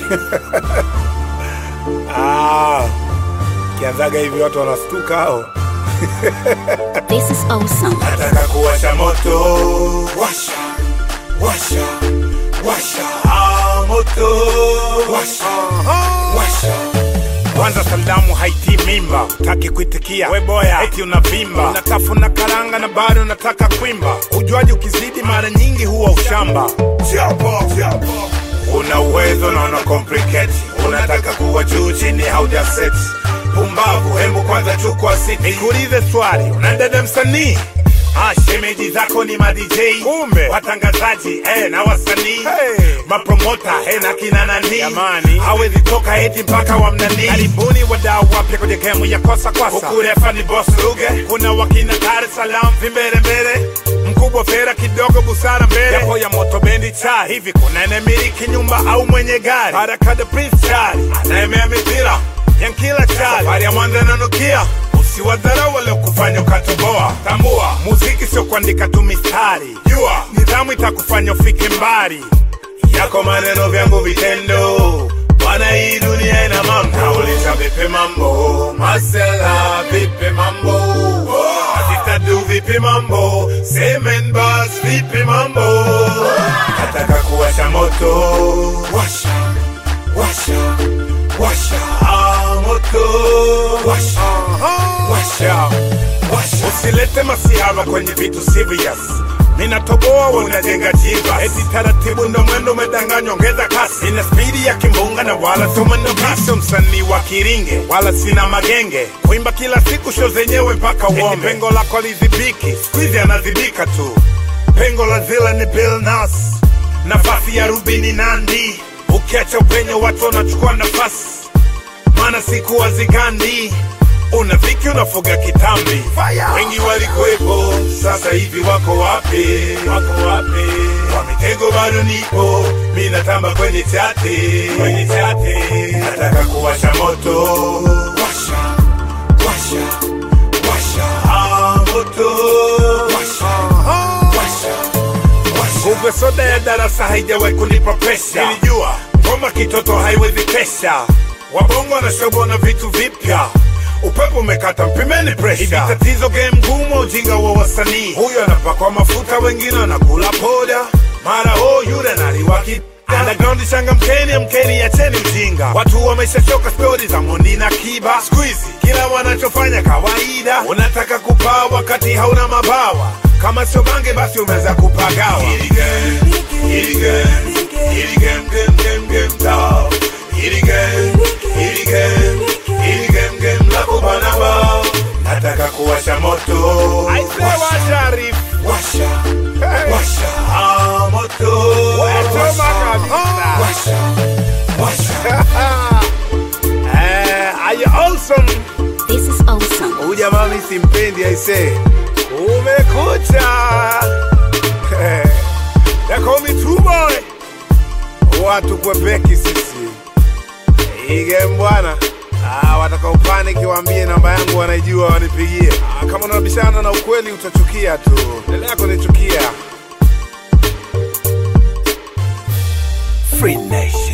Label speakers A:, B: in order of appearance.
A: Ah, kianzaga hivi watu wanastuka hao.
B: This is awesome.
A: Nataka kuwasha moto, washa, washa, washa, ah, moto, washa, washa. Kwanza salamu haiti mimba, taki kuitikia we boya, eti unavimba, unatafuna karanga na bado unataka kwimba. Ujuaji ukizidi mara nyingi huwa ushamba. Chapo, chapo. Una uwezo na una complicate, unataka kuwa juu chini hauja set. Pumbavu, hembu kwanza chukua siti. Nikuulize swali, una dada msanii Ah, shemeji zako ni ma DJ kumbe watangazaji eh, na wasanii hey. mapromota eh, na kina nani jamani, hawezi toka eti mpaka wamnani. Karibuni wadau wapya kwenye gemu ya kosa kwasa, huku refa ni boss Ruge, kuna wakina Dar es Salaam vimbele mbele mkubwa fera kidogo busara mbele yapo ya moto bendi cha hivi kuna enemiliki nyumba au mwenye gari haraka the prince chali anaemea mipira yankila chali safari ya mwanza nanukia usiwadharau waliokufanya ukatoboa tambua muziki sio kuandika tu mistari jua nidhamu itakufanya ufike mbali yako maneno vyangu vitendo bwana hii dunia ina mambo nauliza vipi mambo masela vipi mambo Asitadu vipi mambo semen bas vipi mambo nataka kuwasha moto washa washa washa ah, moto washa washa washa usilete masihara kwenye vitu serious minatoboa unajenga jiva eti taratibu ndo mwendo umedanganywa ongeza kasi ina spidi ya kimbunga na wala tumendo kasi msanii wa kiringe wala sina magenge kuimba kila siku sho zenyewe mpaka uombe pengo lako lizibiki skuizi anazibika tu pengo la zila ni Bill Nas nafasi ya rubini nandi ukiacha upenyo watu wanachukua nafasi maana siku wazigandi una viki unafuga kitambi wengi walikuwepo sasa hivi wako wapi wako wapi kwa mitego bado nipo mi natamba kwenye chati kwenye chati nataka kuwasha moto washa washa washa ah, moto washa washa Kumbe soda ya darasa haijawahi kunipa presha. Nilijua ngoma kitoto haiwezi kesha. Wabongo wanashobona vitu vipya, upepo umekata, mpimeni presha. Hivi tatizo game ngumu, ujinga wa wasanii. Huyu anapakwa mafuta, wengine wanakula poda, mara oh, yule naliwa ki Underground changamkeni, amkeni, acheni ujinga. Watu wameshachoka stori za Mondi na Kiba. Siku hizi kila wanachofanya kawaida, unataka kupaa wakati hauna mabawa. Kama sio bange, basi umeweza kupagawa. Hili game, hili game, hili game, game, game, game, dog. Hili game, hili game, hili game, game la kubana bao. Nataka kuwasha moto. Aise washa Arif. Washa, washa, ah, moto. Washa, washa, washa. Eh, are you awesome?
B: This is awesome.
A: Huyu jamaa mimi simpendi aise. Umekucha. They call me true boy. Watu kwepeki sisi. Ige bwana. Ah, wataka upaniki waambie namba yangu wanaijua wanipigie. Ah, kama unabishana na ukweli utachukia tu. Endelea kunichukia. Free Nation.